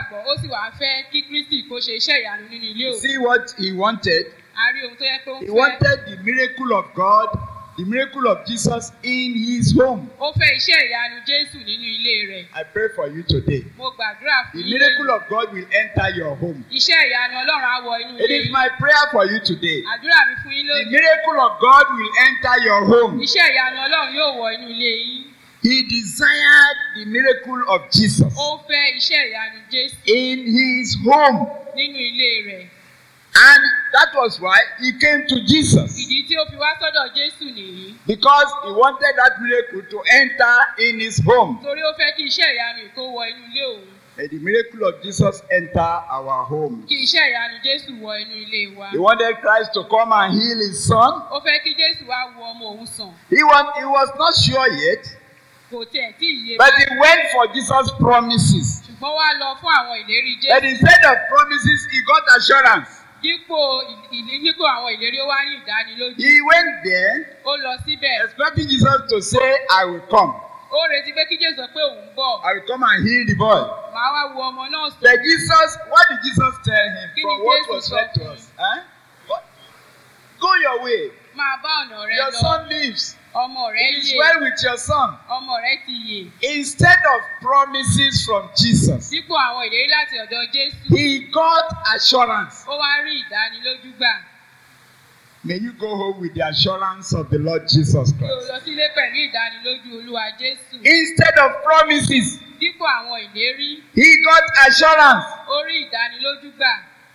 gbàgbọ́ ó sì wá fẹ́ kí kristi kó ṣe iṣẹ́ ìyanu nínú ilé òun See what he wanted? a rí ohun tó yẹ pé ó ń He fẹ́ wanted the miracle of God, the miracle of Jesus in his home. ó fẹ́ iṣẹ́ ìyanu jésù nínú ilé rẹ̀ I pray for you today. mo gbàdúrà The fún yín miracle of God will enter your home. iṣẹ́ ìyanu ọlọ́run á wọ inú It ilé is yín my prayer for you today. àdúrà mi fún yín The lónìí miracle of God will enter your home. iṣẹ́ ìyanu ọlọ́run yóò wọ inú ilé yín He desired the miracle of Jesus ó fẹ́ iṣẹ́ ìyanu jésù in his home. nínú ilé rẹ̀ And that was why he came to Jesus. ìdí tí ó fi wá sọ́dọ̀ jésù nìyí Because he wanted that miracle to enter in his home. torí ó fẹ́ kí iṣẹ́ ìyanu yìí kó wọ inú ilé òun May the miracle of Jesus enter our home. kí iṣẹ́ ìyanu jésù wọ inú ilé wa He wanted Christ to come and heal his son. ó fẹ́ kí jésù wá wo ọmọ òun sàn He was, he was not sure yet, kò tiẹ̀ tí ì yé but he báyìí went for Jesus' promises. ṣùgbọ́n wá lọ fún àwọn ìlérí But jésù instead of promises, he got assurance. dípò ìlí- dípò àwọn ìlérí ó wá ní ìdánilójú He went there ó lọ síbẹ̀ expecting Jesus to say, I will come. ó retí pé kí jésù sọ pé òun bọ̀ I will come and heal the boy. màá wá wo ọmọ náà sàn But Jesus, what did Jesus tell him Kí ni from what Jésù was sọ said to fún us? Huh? What? Go your way. máa bá ọ̀nà rẹ Your lọ son lives. ọmọ rẹ It is yè well with your son. ọmọ rẹ ti yè Instead of promises from Jesus, dípò àwọn ìlérí láti ọ̀dọ̀ jésù he got assurance. ó wá rí ìdánilójú gbà May you go home with the assurance of the Lord Jesus kí o Christ. lọ sílé pẹ̀lú ìdánilójú olúwa jésù Instead of promises, dípò àwọn ìlérí he got assurance. ó rí ìdánilójú gbà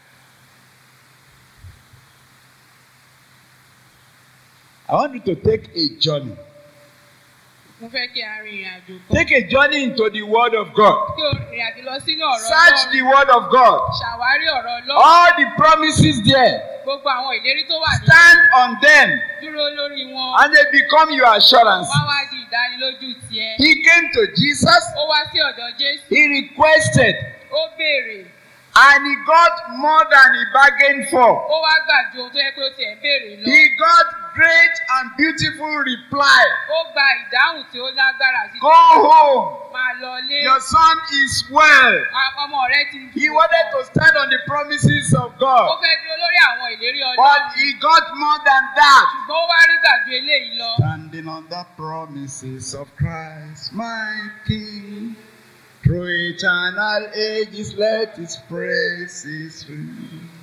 I want you to take a journey. mo fẹ́ kí a rin ìrìn àjò kan Take a journey into the Word of God. kí o rìn àjò lọ sínú ọ̀rọ̀ Search ọlọ́run the Word of God. ṣàwárí ọ̀rọ̀ ọlọ́run All the promises there, gbogbo àwọn ìlérí tó wà ní stand on them dúró lórí wọn and they become your assurance. wá wá di ìdánilójú tiẹ̀ He came to Jesus, ó wá sí ọ̀dọ̀ jésù he requested, ó béèrè and he got more than he bargained for. ó wá gbà ju ohun tó yẹ pé ó tiẹ̀ ń béèrè lọ He got great and beautiful reply. ó gba ìdáhùn tí ó lágbára sí Go home. máa lọ lé Your son is well. ọmọ rẹ ti He wanted to stand on the promises of ó God, fẹ́ dúró lórí àwọn ìlérí but ọlọ́run he got more than that. ṣùgbọ́n ó wá rí gbàgbé eléyìí lọ Standing on the promises of Christ, my King. Through eternal ages, let his praises ring.